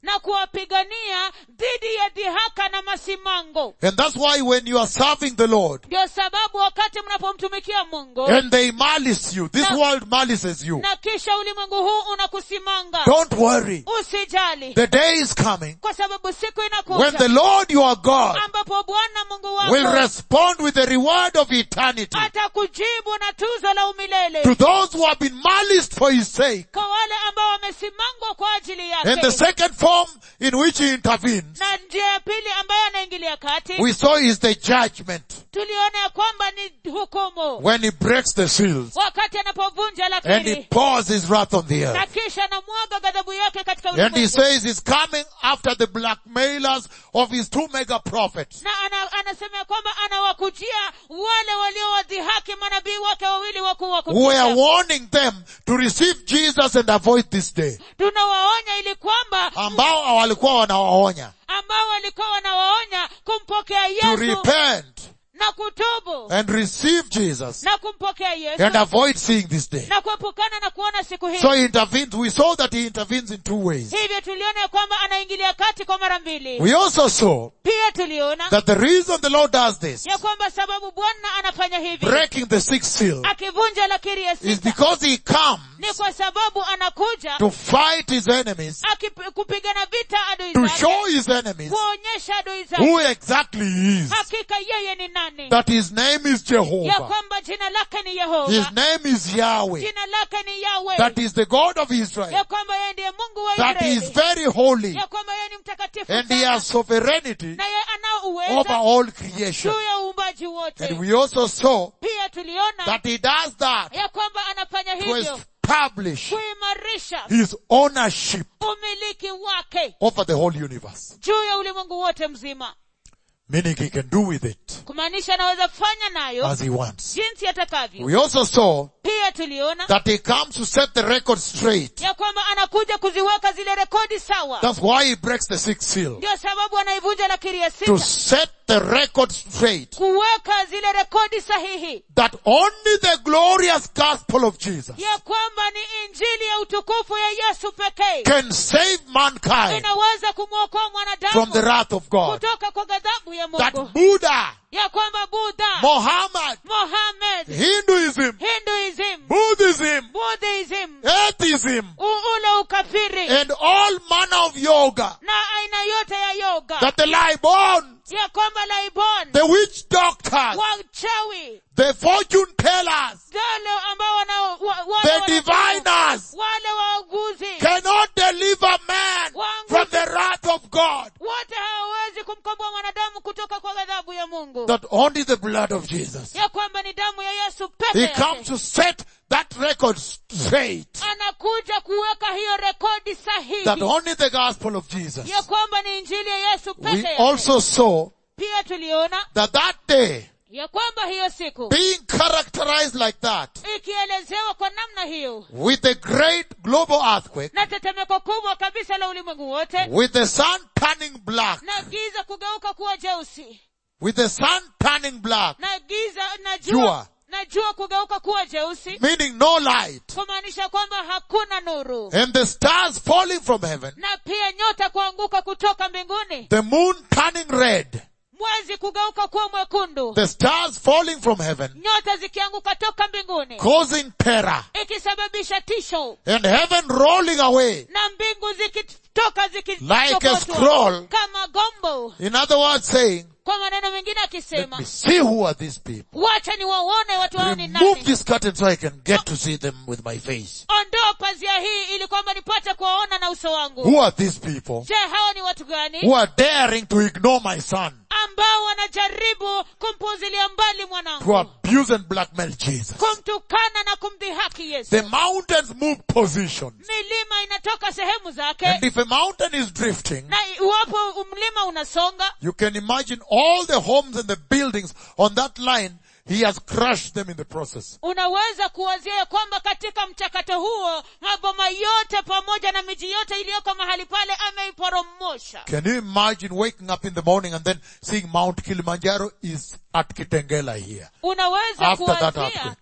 na kuwapigania dhidi ya dhihaka na masimango
And that's why when you are serving the Lord
ndio sababu wakati mnapomtumikia mungu
and they malice you, this
No.
world malices you,
na kisha ulimwengu huu unakusimanga
don't worry.
usijali
The day is coming
kwa sababu siku
when
inakuja
the Lord your God
ambapo bwana mungu
will
wako
respond with the reward of eternity
atakujibu na tuzo la umilele
to those who have been maliced for his sake.
kwa wale ambao wamesimangwa kwa ajili
And the
yake
second form in which he intervenes,
na njia ya pili ambayo anaingilia kati
we saw is the judgment
tuliona ya kwamba ni hukumu
when he breaks the seals
wakati anapovunja
and he
lakiri
pours his wrath on the
na
earth.
kisha anamwaga ghadhabu yake katika
And he
ulimwengu
says he's coming after the blackmailers of his two mega prophets.
na ana, anasema ya kwamba anawakujia wale waliowadhihaki manabii wake wawili wakuu wa
who are
kutisha
warning them to receive Jesus and avoid this day.
tunawaonya ili kwamba
Ambao walikuwa wanawaonya
ambao walikuwa wanawaonya kumpokea
to
yesu
repent
na kutubu
and receive Jesus
na kumpokea yesu
and avoid seeing this day.
na kuepukana na kuona siku hii
So he intervenes. We saw that he intervenes in two ways.
hivyo tuliona ya kwamba anaingilia kati kwa mara mbili
We also saw
pia tuliona
that the reason the Lord does this,
ya kwamba sababu bwana anafanya hivi
breaking the sixth seal,
akivunja lakiri ya
is
sita
because he comes
ni kwa sababu anakuja
to fight his enemies,
akip- kupigana vita adui
to
zake
show his enemies
kuonyesha adui
who
zake
exactly he is.
hakika yeye ni nani
That his name is
ya
Jehovah.
kwamba jina lake ni
His
yehova
name is Yahweh.
jina lake ni yawe
That is the God of Israel.
ya kwamba yeye ndiye mungu wa
That he is
israeli
very holy.
ya kwamba yeye ni mtakatifu
And he
sana
has sovereignty
na yeye anao
over
uweza
all creation.
juu ya uumbaji wote
And we also saw
pia tuliona
that he does that
ya kwamba anafanya
to
hivyo
establish
kuimarisha
his ownership
umiliki wake
over the whole universe.
juu ya ulimwengu wote mzima
Meaning he can do with it
kumaanisha anaweza fanya nayo
as he wants.
jinsi atakavyo
We also saw
pia tuliona
that he comes to set the record straight.
ya kwamba anakuja kuziweka zile rekodi sawa
That's why he breaks the sixth seal.
ndio sababu anaivunja lakiri ya
To
sita
set the record straight.
kuweka zile rekodi sahihi
That only the glorious gospel of Jesus
ya kwamba ni injili ya utukufu ya yesu pekee
can save mankind
inaweza kumwokoa mwanadamu
from the wrath of God.
kutoka kwa ghadhabu ya
That
mungu
Buddha,
ya kwamba budha
Muhammad,
mohamed
Hinduism,
hinduism
Buddhism,
buddhism
atheism,
u- ule ukafiri
and all manner of yoga,
na aina yote ya yoga
that the Libon,
ya kwamba laibon
the witch doctors,
wachawi
the fortune tellers,
wale ambao wana, wa, wale
the
wana-
diviners
wale wauguzi
cannot deliver man from the wrath of God.
wote hawawezi kumkomboa mwanadamu kutoka kwa ghadhabu ya mungu
That only the blood of Jesus.
ya kwamba ni damu ya yesu peke
He
yake
comes to set that record straight.
anakuja kuweka hiyo rekodi
That
sahihi
only the gospel of Jesus.
ya kwamba ni injili ya yesu
We
peke yake
also saw
pia tuliona
that that day
ya kwamba hiyo siku
being characterized like that
ikielezewa kwa namna hiyo
with a great global earthquake,
na tetemeko kubwa kabisa la ulimwengu wote
with the sun turning black,
na giza kugeuka kuwa jeusi
with the sun turning black,
na giza na
Jua.
jua na jua kugeuka kuwa jeusi
meaning no light,
kumaanisha kwamba hakuna nuru
and the stars falling from heaven,
na pia nyota kuanguka kutoka mbinguni
the moon turning red,
mwezi kugeuka kuwa mwekundu
the stars falling from heaven,
nyota zikianguka toka mbinguni
causing terror,
ikisababisha tisho
and heaven rolling away.
na mbingu zikitoka
Like a
zikitokotwa
scroll.
kama gombo
In other words, saying,
kwa maneno mengine
let
akisema
me see who are these people.
wacha ni waone watu hao ni
Remove
nani
this curtain so I can get to see them with my face.
ondoa pazia hii ili kwamba nipate kuwaona na uso wangu
Who are these people
je hawa ni watu gani
who are daring to ignore my son,
ambao wanajaribu kumpuzilia mbali
to
mwanangu
abuse and blackmail Jesus?
kumtukana na kumdhihaki yesu
The mountains move positions.
milima inatoka sehemu zake
And if a mountain is drifting,
na iwapo mlima unasonga
you can imagine all the homes and the buildings on that line, he has crushed them in the process.
unaweza kuwazia ya kwamba katika mchakato huo maboma yote pamoja na miji yote iliyoko mahali pale ameiporomosha
Can you imagine waking up in the morning and then seeing Mount Kilimanjaro is at Kitengela here?
unaweza
After that
kuwazia
earthquake.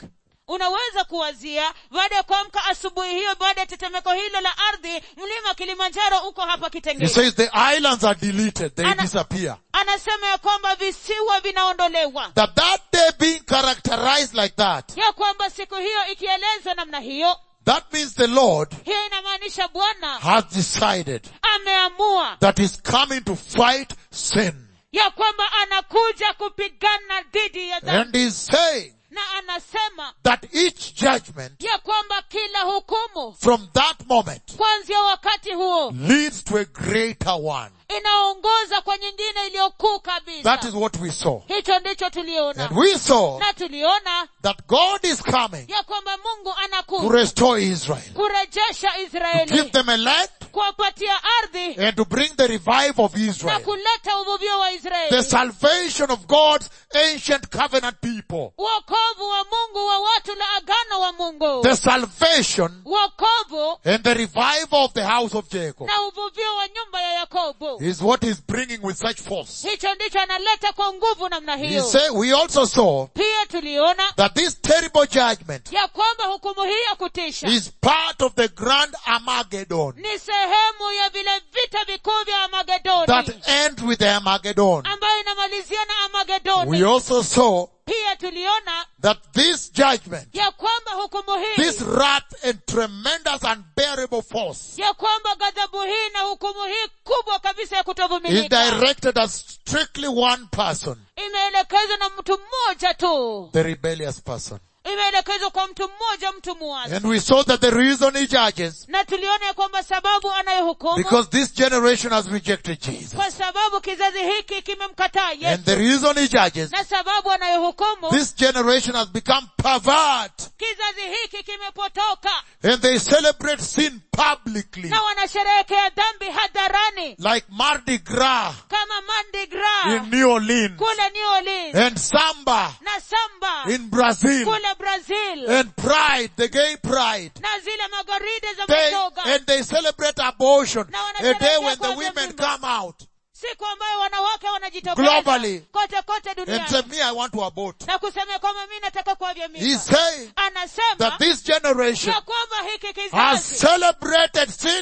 unaweza kuwazia baada ya kuamka asubuhi hiyo baada ya tetemeko hilo la ardhi mlima kilimanjaro uko hapa
He
kitengeni
says the islands are deleted, they
Ana-
disappear.
anasema ya kwamba visiwa vinaondolewa
That that day being characterized like that,
ya kwamba siku hiyo ikielezwa namna hiyo
that means the Lord
hiyo inamaanisha bwana
has decided
ameamua
that he's coming to fight sin.
ya kwamba anakuja kupigana dhidi ya dhambi
And he's saying
na anasema
that each judgment
ya kwamba kila hukumu
from that moment
kuanzia wakati huo
leads to a greater one.
inaongoza kwa nyingine iliyokuu kabisa
That is what we saw.
hicho ndicho tuliona
And we saw
na tuliona
that God is coming
ya kwamba mungu
to
anakuja
restore Israel,
kurejesha
to give
israeli
them a land
kuwapatia ardhi
and to bring the revive of
na
Israel.
kuleta uvuvio wa
The
israeli
salvation of God's ancient covenant people.
uokovu wa mungu wa watu la agano wa mungu
The salvation
uokovu
and the revival of the house of Jacob
na uvuvio wa nyumba ya yakobo
is what he's bringing with such force.
hicho ndicho analeta kwa nguvu namna
He
hiyo
say, we also saw
pia tuliona
that this terrible judgment
ya kwamba hukumu hii ya kutisha
is part of the grand Armageddon
ni sehemu ya vile vita vikuu vya amagedoni
that ends with the Armageddon.
ambayo inamalizia na amagedoni
We also saw
pia tuliona
that this judgment,
ya kwamba hukumu hii
this wrath and tremendous unbearable force
ya kwamba ghadhabu hii na hukumu hii kubwa kabisa ya
is
kutovumilika
directed at strictly one person,
imeelekezwa na mtu mmoja tu
the rebellious person.
imeelekezwa kwa mtu mmoja mtu muasi
And we saw that the reason he judges,
na tuliona ya kwamba sababu anayehukumu
because this generation has rejected Jesus.
kwa sababu kizazi hiki kimemkataa
And
yesu
the reason he judges,
na sababu anayehukumu
this generation has become pervert
kizazi hiki kimepotoka
and they celebrate sin publicly
na wanasherehekea dhambi hadharani
like Mardi Gras
kama Mardi Gras
in New Orleans
kule New Orleans
and Samba
na samba
in Brazil
kule Brazil
and Pride, the gay pride.
na zile magaride za
They,
mashoga
and they celebrate abortion,
Na
a
wanasherehekea
day when the
kwa
women
mimba.
come out
siku ambayo wanawake wanajitokeza
Globally.
kote kote
and
duniani
say, me, I want to abort.
na kusema kwamba mi nataka kuavya
He's
mimba
saying
anasema
that this generation
ya kwamba hiki
has
kizazi
celebrated sin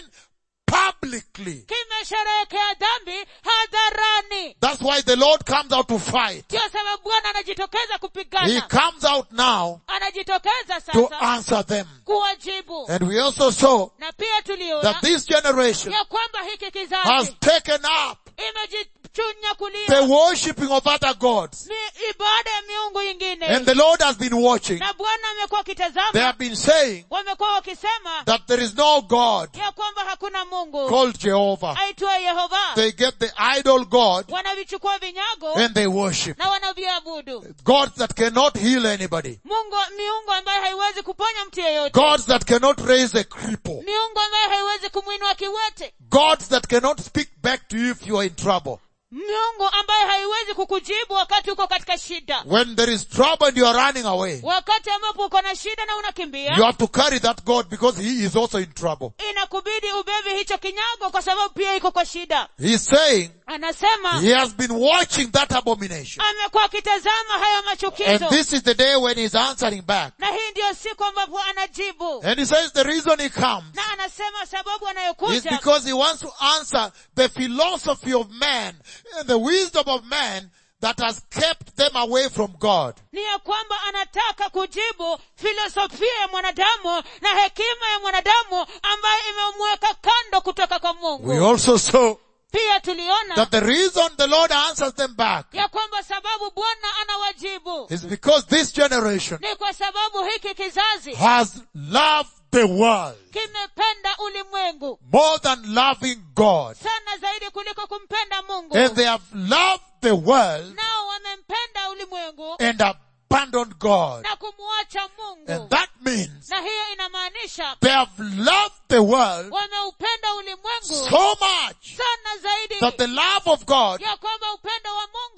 publicly.
kimesherehekea dhambi hadharani
That's why the Lord comes out to fight.
ndio sababu bwana anajitokeza
He
kupigana
comes out now
anajitokeza
to
sasa
answer them.
kuwajibu
And we also saw
na pia tuliona
that this generation
ya kwamba hiki
has
kizazi
taken up
imejichunya
the
kulia
worshipping of other gods.
mi- ibada ya miungu ingine
And the Lord has been watching.
na bwana amekuwa
They
akitazama
have been saying
wamekuwa wakisema
that there is no God
ya kwamba hakuna mungu
called Jehovah.
aitwa yehova
They get the idol God
wanavichukua vinyago
and they worship.
na wanaviabudu
Gods that cannot heal anybody.
mungu miungu ambayo haiwezi kuponya mtu yeyote
Gods that cannot raise a cripple.
miungu ambayo haiwezi kumwinua kiwete
Gods that cannot speak back to you if you are in trouble.
miungu ambayo haiwezi kukujibu wakati uko katika shida
When there is trouble and you are running away,
wakati ambapo uko na shida na
you
unakimbia
have to carry that God because he is also in trouble.
inakubidi ubebe hicho kinyago kwa sababu pia iko kwa shida
He's saying
anasema
he has been watching that abomination.
amekuwa akitazama hayo
And
machukizo
this is the day when he's answering back.
na hii ndiyo siku ambapo anajibu
And he says the reason he comes
na anasema sababu
is
anayokuja
because he wants to answer the philosophy of man and the wisdom of man that has kept them away from God.
ni ya kwamba anataka kujibu filosofia ya mwanadamu na hekima ya mwanadamu ambayo imemweka kando kutoka kwa
We
mungu
also saw
pia tuliona
that the reason the Lord answers them back
ya kwamba sababu bwana anawajibu
is because this generation
ni kwa sababu hiki kizazi
has loved the world
kimependa ulimwengu
more than loving God.
sana zaidi kuliko kumpenda mungu
And they have loved the world
nao wamempenda ulimwengu
and abandoned God.
na kumwacha mungu
And that means
na hiyo inamaanisha
they have loved the world
wameupenda ulimwengu
so much
sana zaidi
that the love of God
ya kwamba upendo wa mungu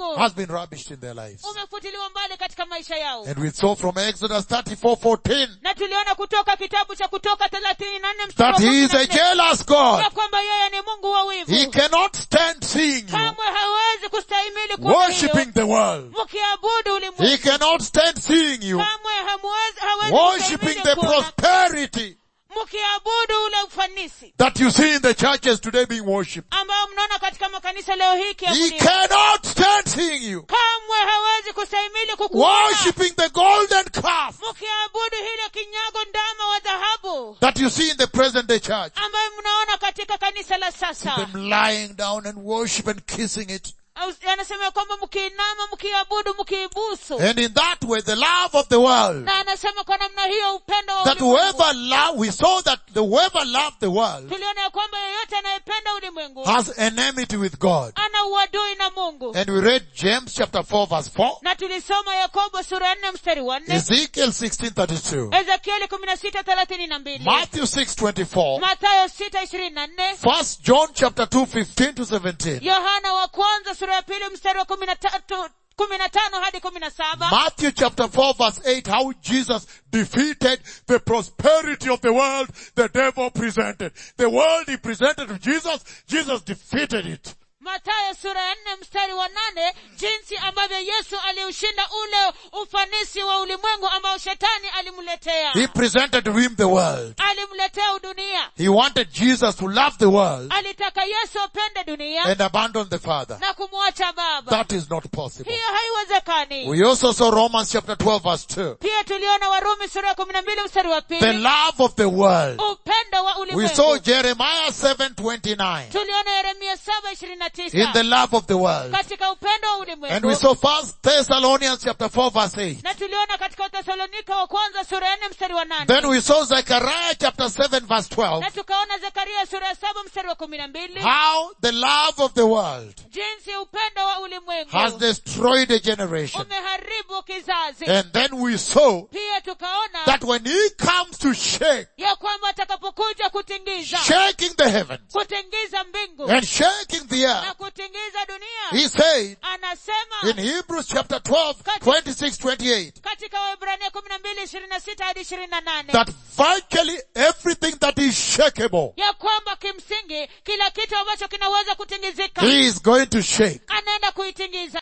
mungu
has been rubbished in their lives.
umefutiliwa mbali katika maisha yao
And we saw from Exodus 34:14
na tuliona kutoka kitabu cha kutoka thelathini na nne mstari
that
wa
he is
kumi
a
na nne,
jealous God.
ya kwamba yeye ni mungu wa
He
wivu
cannot stand seeing you
kamwe hawezi kustahimili kuona
worshiping
hiyo
the world.
mkiabudu
He
ulimwengu
cannot stand seeing you
kamwe hamwezi hawezi
worshiping
kustahimili
the
kuona
prosperity
mkiabudu ule ufanisi
that you see in the churches today being worshipped.
ambayo mnaona katika makanisa leo hii
He
kiabudiwa
cannot stand seeing you
kamwe hawezi kustahimili kukuona
worshiping the golden calf
mkiabudu hilo kinyago ndama wa dhahabu
that you see in the present day church.
ambayo mnaona katika kanisa la sasa
Them lying down and worship and kissing it.
Au- anasema ya kwamba mkiinama mkiabudu mkiibusu
And in that way, the love of the world,
na anasema kwa namna hiyo upendo wa
that
ulimwengu
whoever love, we saw that the whoever loved the world
tuliona ya kwamba yeyote anayependa ulimwengu
has enmity with God.
ana uadui na mungu
And we read James chapter 4 verse 4,
na tulisoma yakobo sura ya nne mstari wa nne
Ezekiel 16:32,
ezekieli kumi na sita thelathini na mbili
Matthew 6:24,
mathayo sita ishirini na nne
First John chapter 2 15 to 17,
yohana wa kwanza sura ya pili mstari wa kumi na tatu kumi na tano hadi kumi na saba
Matthew chapter 4 verse 8, how Jesus defeated the prosperity of the world the devil presented. The world he presented to Jesus, Jesus defeated it.
matayo sura ya nne mstari wa nane jinsi ambavyo yesu aliushinda ule ufanisi wa ulimwengu ambao shetani alimletea
He presented to him the world.
alimletea udunia
He wanted Jesus to love the world
alitaka yesu apende dunia
and abandon the Father.
na kumwacha baba
That is not possible.
hiyo haiwezekani
We also saw Romans chapter 12 verse 2.
pia tuliona warumi sura ya kumi na mbili mstari wa
The
pili
love of the world.
upendo wa
We saw
ulimwengu
Jeremiah 7:29
tuliona yeremia saba ishirini na
in
tisa
the love of the world.
katika upendo wa
And we
ulimwengu
saw First Thessalonians chapter 4 verse 8.
na tuliona katika watesalonika wa kwanza sura ya nne mstari wa nane
Then we saw Zechariah chapter 7 verse 12.
na tukaona zekaria sura ya saba mstari wa kumi na mbili
How the love of the world
jinsi upendo wa ulimwengu
has destroyed a generation.
umeharibu kizazi
And then we saw
pia tukaona
that when he comes to shake,
ya kwamba atakapokuja kutingiza
shaking the heavens
kutingiza mbingu
and shaking the
na
earth,
kutingiza dunia
he said
anasema
in Hebrews chapter 12, 26, 28,
katika wahibrania kumi na mbili ishirini na sita hadi ishirini na nane
that virtually everything that is shakeable,
ya kwamba kimsingi kila kitu ambacho kinaweza kutingizika
he is going to shake.
anaenda kuitingiza